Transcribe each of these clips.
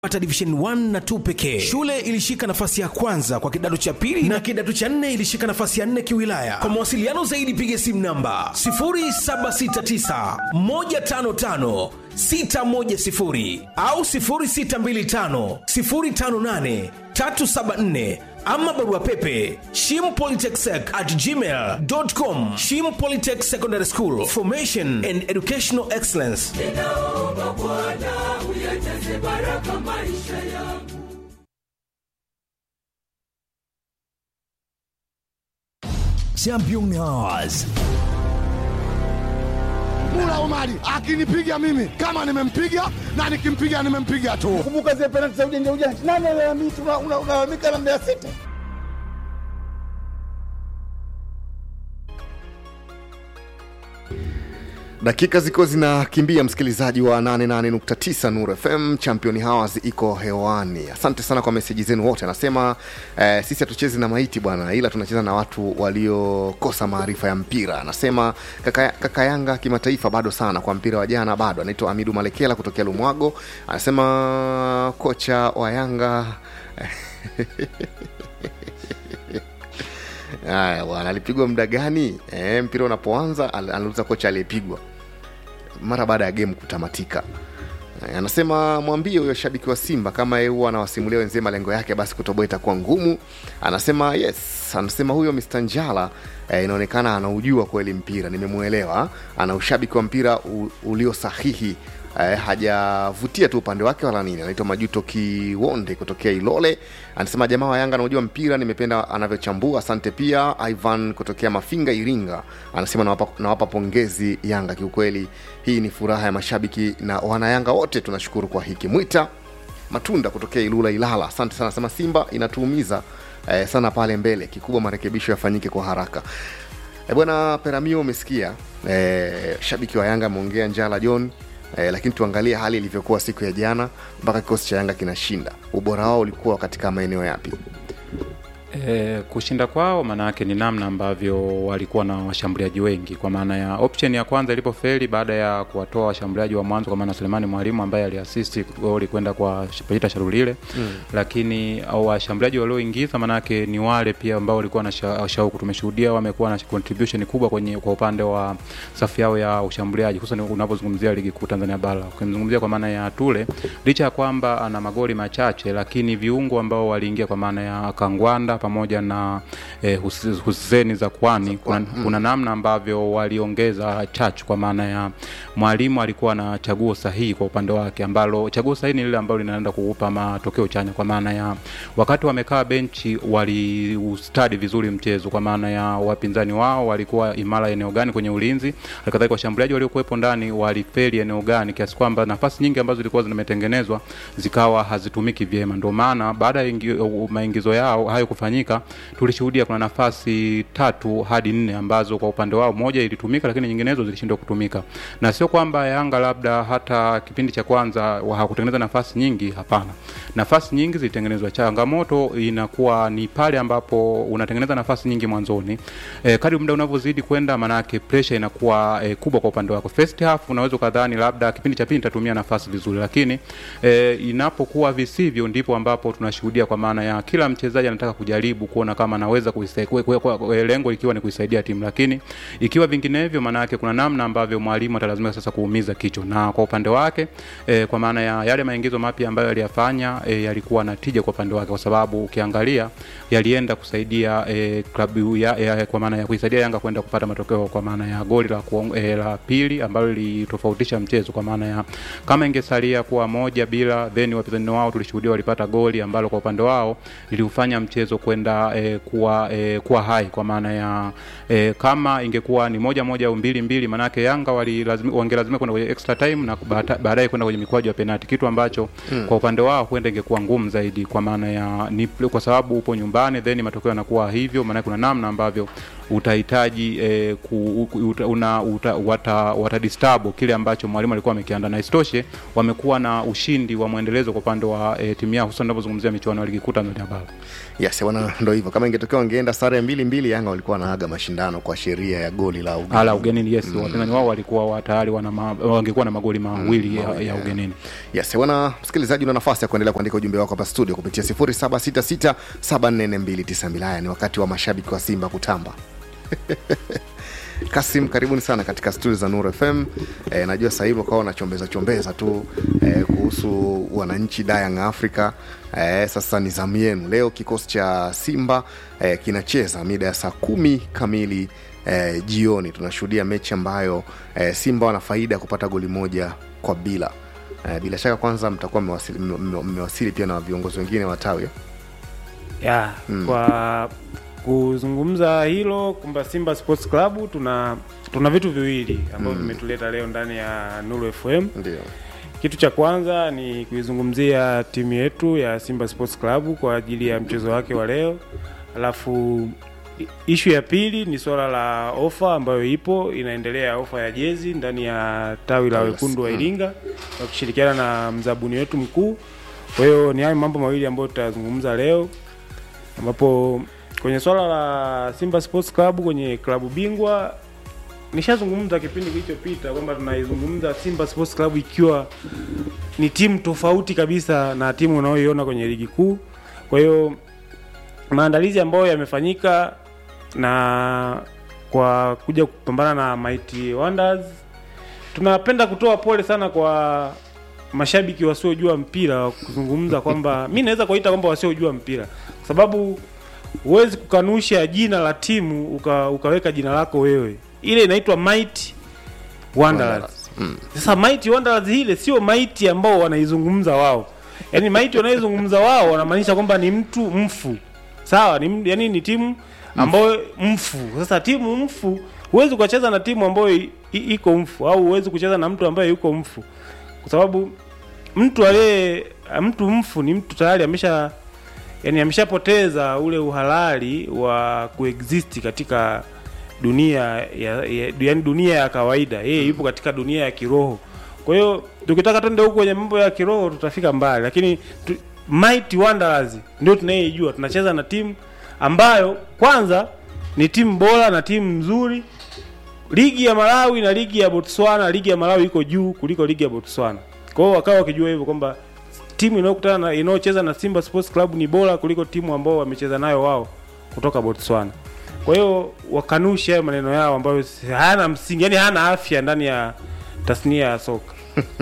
pata division 1 na 2 pekee. Shule ilishika nafasi ya kwanza kwa kidato cha pili na kidato cha nne ilishika nafasi ya nne kiwilaya. Kwa mawasiliano zaidi piga simu namba 0769 155 610 au 0625 058 374 ama barua pepe shimpolytechsec at gmail.com shim polytech secondary school formation and educational excellence ninaomba Bwana uyajaze baraka maisha yangu. Champion Hours. Mula Omari akinipiga mimi kama nimempiga na nikimpiga nimempiga tu. Kumbuka zile penalti za ujanja ujanja, nani alalamika? Una- una- Unalalamika na Mbeya City. dakika ziko zinakimbia msikilizaji wa 88.9 nur fm champion hours iko hewani asante sana kwa meseji zenu wote anasema eh, sisi hatuchezi na maiti bwana ila tunacheza na watu waliokosa maarifa ya mpira anasema kaka, kaka yanga kimataifa bado sana kwa mpira wa jana bado anaitwa amidu malekela kutokea lumwago anasema kocha wa yanga haya bwana alipigwa muda gani e, mpira unapoanza al- anauliza kocha aliyepigwa mara baada ya game kutamatika Eh, anasema mwambie huyo shabiki wa simba kama yeye huwa anawasimulia wenzie malengo yake basi kutoboa itakuwa ngumu anasema yes anasema huyo mr njala eh, inaonekana anaujua kweli mpira nimemwelewa ana ushabiki wa mpira u, ulio sahihi eh, hajavutia tu upande wake wala nini anaitwa majuto kiwonde kutokea ilole anasema jamaa wa yanga anaujua mpira nimependa anavyochambua asante pia ivan kutokea mafinga iringa anasema nawapa, nawapa pongezi yanga kiukweli hii ni furaha ya mashabiki na wanayanga wote tunashukuru kwa hiki mwita matunda kutokea ilula ilala asante sana anasema simba inatuumiza eh, sana pale mbele kikubwa marekebisho yafanyike kwa haraka e bwana peramio umesikia e, shabiki wa yanga ameongea njala john e, lakini tuangalie hali ilivyokuwa siku ya jana mpaka kikosi cha yanga kinashinda ubora wao ulikuwa katika maeneo yapi E, kushinda kwao maana yake ni namna ambavyo walikuwa na washambuliaji wengi, kwa maana ya option ya kwanza ilipofeli baada ya kuwatoa washambuliaji wa mwanzo, kwa maana Selemani Mwalimu ambaye aliasisti goli kwenda kwa Peter Sharulile mm. lakini au washambuliaji walioingiza maana yake ni wale pia ambao walikuwa na sha- shauku. Tumeshuhudia wamekuwa na contribution kubwa kwenye kwa upande wa safu yao ya ushambuliaji, hususan unapozungumzia ligi kuu Tanzania bara. Ukimzungumzia kwa maana ya Tule, licha ya kwamba ana magoli machache, lakini viungo ambao waliingia kwa maana ya Kangwanda pamoja na eh, Hus- Hussein Zakwani kuna, mm. kuna namna ambavyo waliongeza chachu kwa maana ya mwalimu alikuwa na chaguo sahihi kwa upande wake, ambalo chaguo sahihi ni lile ambalo linaenda kuupa matokeo chanya, kwa maana ya wakati wamekaa benchi waliustadi vizuri mchezo, kwa maana ya wapinzani wao walikuwa imara eneo gani kwenye ulinzi, halikadhalika washambuliaji waliokuwepo ndani walifeli eneo gani, kiasi kwamba nafasi nyingi ambazo zilikuwa zimetengenezwa zikawa hazitumiki vyema. Ndio maana baada ya ingi- maingizo yao hayo kufanyika, tulishuhudia kuna nafasi tatu hadi nne ambazo kwa upande wao moja ilitumika, lakini nyinginezo zilishindwa kutumika, na sio kwamba Yanga labda hata kipindi cha kwanza wa- hakutengeneza nafasi nyingi. Hapana, nafasi nyingi zilitengenezwa. Changamoto inakuwa ni pale ambapo unatengeneza nafasi nyingi mwanzoni, e, kadri muda unavyozidi kwenda, manake pressure inakuwa e, kubwa kwa upande wako. First half unaweza ukadhani labda kipindi cha pili nitatumia nafasi vizuri, lakini e, inapokuwa visivyo, ndipo ambapo tunashuhudia kwa maana ya kila mchezaji anataka kujaribu kuona kama anaweza kuisai- kwe- kwe- kwe- kwe- lengo ikiwa ni kuisaidia timu, lakini ikiwa vinginevyo, maana yake kuna namna ambavyo mwalimu atalazimika sasa kuumiza kichwa, na kwa upande wake e, kwa maana ya yale maingizo mapya ambayo aliyafanya e, yalikuwa na tija kwa upande wake, kwa sababu ukiangalia yalienda kusaidia e, klabu ya, ya, kwa maana ya kuisaidia Yanga kwenda kupata matokeo kwa maana ya goli la, kuong, e, la pili ambalo lilitofautisha mchezo, kwa maana ya kama ingesalia kuwa moja bila, then wapinzani wao tulishuhudia walipata goli ambalo kwa upande wao liliufanya mchezo kwenda e, kuwa e, kuwa hai, kwa maana ya e, kama ingekuwa ni moja moja au mbili mbili, manake Yanga walilazimi- wangelazimika kwenda kwenye extra time na baata- baadaye kwenda kwenye mikwaju ya penalti, kitu ambacho mm. kwa upande wao huenda ingekuwa ngumu zaidi, kwa maana ya ni kwa sababu upo nyumbani, then matokeo yanakuwa hivyo, maana kuna namna ambavyo utahitaji eh, ku, ku- uta, una, uta, wata, watadistabu kile ambacho mwalimu alikuwa amekiandaa na isitoshe wamekuwa na ushindi wa mwendelezo kwa upande wa eh, timu yao hususan unapozungumzia michuano ya ligi kuu Tanzania bara yes bwana ndo hivyo kama ingetokea wangeenda sare mbili mbili yanga walikuwa wanaaga mashindano kwa sheria ya goli la ugenini. ala ugenini yes mm. wapinzani wao walikuwa wa- tayari wana ma, wangekuwa na magoli mawili mm, ya, ya ugenini yes bwana msikilizaji una nafasi ya kuendelea kuandika ujumbe wako hapa studio kupitia 0766744292 haya ni wakati wa mashabiki wa simba kutamba kasim karibuni sana katika studio za nur fm e, najua sasa hivi ukawa unachombeza chombeza tu e, kuhusu wananchi dayang africa e, sasa ni zamu yenu leo kikosi cha simba e, kinacheza mida ya saa kumi kamili e, jioni tunashuhudia mechi ambayo e, simba wana faida ya kupata goli moja kwa bila e, bila shaka kwanza mtakuwa mmewasili, mme- mmewasili pia na viongozi wengine wa tawi eh? ya mm. kwa kuzungumza hilo kwamba Simba Sports Club tuna tuna vitu viwili ambavyo vimetuleta leo ndani ya Nuru FM. ndio Kitu cha kwanza ni kuizungumzia timu yetu ya Simba Sports Club kwa ajili ya mchezo wake wa leo, alafu i- ishu ya pili ni swala la ofa ambayo ipo inaendelea, ofa ya jezi ndani ya tawi la Tawi la- wekundu wa mm. Iringa wakishirikiana na mzabuni wetu mkuu. Kwa hiyo ni hayo mambo mawili ambayo tutazungumza leo, ambapo kwenye swala la Simba Sports Club kwenye klabu bingwa nishazungumza kipindi kilichopita kwamba tunaizungumza Simba Sports Club ikiwa ni timu tofauti kabisa na timu unayoiona kwenye ligi kuu. Kwa hiyo maandalizi ambayo yamefanyika na kwa kuja kupambana na Mighty Wonders, tunapenda kutoa pole sana kwa mashabiki wasiojua mpira kuzungumza kwamba mi naweza kuwaita kwamba wasiojua mpira kwa sababu huwezi kukanusha jina la timu uka, ukaweka jina lako wewe. Ile inaitwa Mighty Wanderers. Mm. Sasa Mighty Wanderers ile sio Mighty ambao wanaizungumza wao. Yaani Mighty wanaizungumza wao wanamaanisha kwamba ni mtu mfu. Sawa, ni m- yaani ni timu ambayo mfu. Sasa timu mfu huwezi kucheza na timu ambayo i- i- iko mfu au huwezi kucheza na mtu ambaye yuko mfu. Kwa sababu mtu aliye mtu mfu ni mtu tayari amesha yani ameshapoteza ule uhalali wa kuexist katika dunia ya, ya, yani dunia ya kawaida yeye yupo katika dunia ya kiroho kwa hiyo tukitaka twende huko kwenye mambo ya kiroho tutafika mbali lakini tu, Mighty Wanderers ndio tunayeijua tunacheza na timu ambayo kwanza ni timu bora na timu nzuri ligi ya Malawi na ligi ya Botswana ligi ya Malawi iko juu kuliko ligi ya Botswana kwa hiyo wakawa wakijua hivyo kwamba timu inayokutana na inayocheza na Simba Sports Club ni bora kuliko timu ambao wamecheza nayo wao kutoka Botswana. Kwa hiyo wakanusha hayo maneno yao ambayo si- hayana msingi, yani hayana afya ndani ya tasnia ya soka.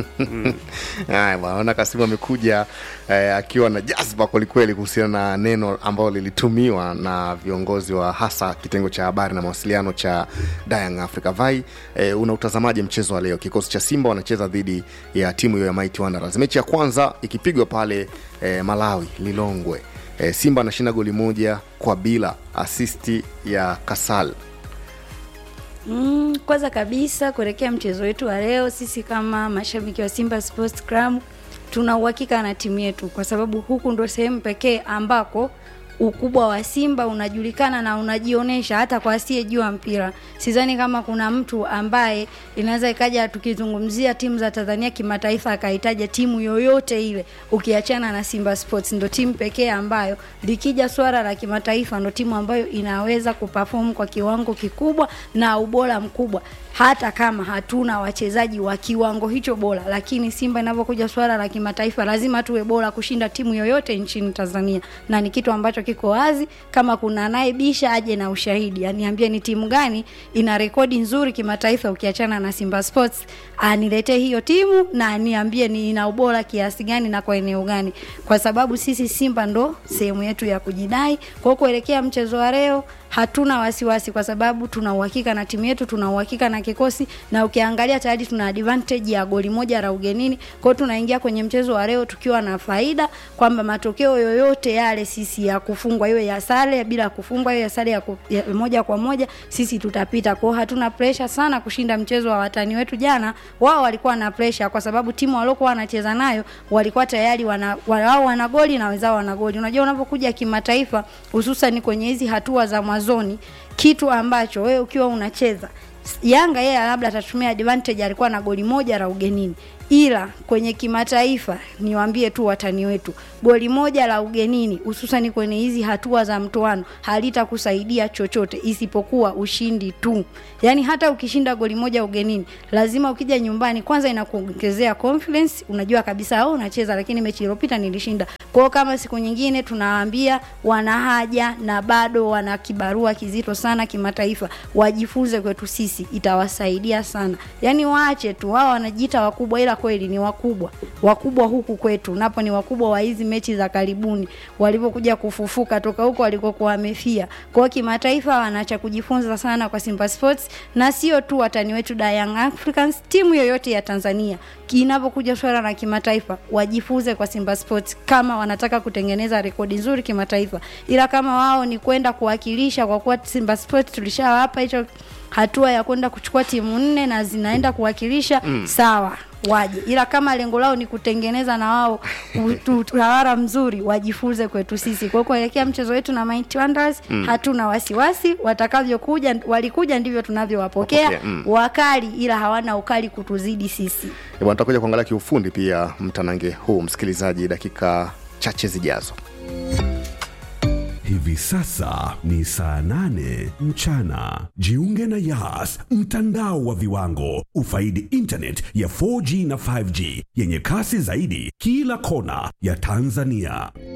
haya bwana naona kasimu amekuja eh, akiwa na jazba kwelikweli kuhusiana na neno ambalo lilitumiwa na viongozi wa hasa kitengo cha habari na mawasiliano cha Young Africa Vai eh, una utazamaji mchezo wa leo kikosi cha simba wanacheza dhidi ya timu hiyo ya Mighty Wanderers mechi ya kwanza ikipigwa pale eh, malawi lilongwe eh, simba anashinda goli moja kwa bila asisti ya kasal Mm, kwanza kabisa kuelekea mchezo wetu wa leo, sisi kama mashabiki wa Simba Sports Club tuna uhakika na timu yetu, kwa sababu huku ndo sehemu pekee ambako ukubwa wa Simba unajulikana na unajionyesha hata kwa asiyejua mpira. Sidhani kama kuna mtu ambaye inaweza ikaja, tukizungumzia timu za Tanzania kimataifa, akahitaja timu yoyote ile ukiachana na Simba Sports. Ndo timu pekee ambayo likija swala la kimataifa, ndo timu ambayo inaweza kuperform kwa kiwango kikubwa na ubora mkubwa hata kama hatuna wachezaji wa kiwango hicho bora, lakini Simba inavyokuja swala la kimataifa lazima tuwe bora kushinda timu yoyote nchini Tanzania, na ni kitu ambacho kiko wazi. Kama kuna anayebisha aje na ushahidi, aniambie ni timu gani ina rekodi nzuri kimataifa ukiachana na Simba Sports, aniletee hiyo timu na aniambie ni ina ubora kiasi gani na kwa eneo gani, kwa sababu sisi Simba ndo sehemu yetu ya kujidai. Kwa hiyo kuelekea mchezo wa leo hatuna wasiwasi kwa sababu tuna uhakika na timu yetu, tuna uhakika na kikosi, na ukiangalia tayari tuna advantage ya goli moja la ugenini. Kwa hiyo tunaingia kwenye mchezo wa leo tukiwa na faida kwamba matokeo yoyote yale sisi ya kufu kufungwa iwe ya sare bila kufungwa iwe ya sare ya, ku, ya moja kwa moja sisi tutapita kwao hatuna presha sana kushinda mchezo wa watani wetu jana wao walikuwa na presha kwa sababu timu waliokuwa wanacheza nayo walikuwa tayari wana, wao wana goli na wenzao wana goli unajua unapokuja kimataifa hususan kwenye hizi hatua za mwanzoni kitu ambacho wewe ukiwa unacheza Yanga yeye labda atatumia advantage, alikuwa na goli moja la ugenini, ila kwenye kimataifa niwaambie tu watani wetu, goli moja la ugenini, hususani kwenye hizi hatua za mtoano, halitakusaidia chochote isipokuwa ushindi tu. Yani hata ukishinda goli moja ugenini, lazima ukija nyumbani, kwanza inakuongezea confidence, unajua kabisa au unacheza, lakini mechi iliyopita nilishinda. Kwa hiyo kama siku nyingine tunawaambia wana haja na bado wana kibarua kizito sana kimataifa, wajifunze kwetu sisi, itawasaidia sana. Yani waache tu, wao wanajiita wakubwa, ila kweli ni wakubwa, wakubwa huku kwetu napo ni wakubwa wa hizi mechi za karibuni, walivyokuja kufufuka toka huko walikokuwa wamefia. Kwa hiyo kimataifa wana cha kujifunza sana kwa Simba Sports, na sio tu watani wetu da Young Africans, timu yoyote ya Tanzania inapokuja swala la kimataifa wajifunze kwa Simba Sports kama wanataka kutengeneza rekodi nzuri kimataifa, ila kama wao ni kwenda kuwakilisha, kwa kuwa Simba Sports tulishawapa hicho hatua ya kwenda kuchukua timu nne na zinaenda kuwakilisha mm. sawa waje, ila kama lengo lao ni kutengeneza na wao utawala mzuri, wajifunze kwetu sisi. Kwa hiyo kuelekea mchezo wetu na Mighty Wonders mm. hatuna wasiwasi, watakavyokuja walikuja ndivyo tunavyowapokea Wapokea, mm. wakali, ila hawana ukali kutuzidi sisi. Eh, bwana tutakuja kuangalia kiufundi pia mtanange huu msikilizaji dakika chache zijazo Hivi sasa ni saa nane mchana. Jiunge na Yas, mtandao wa viwango. Ufaidi internet ya 4G na 5G yenye kasi zaidi kila kona ya Tanzania.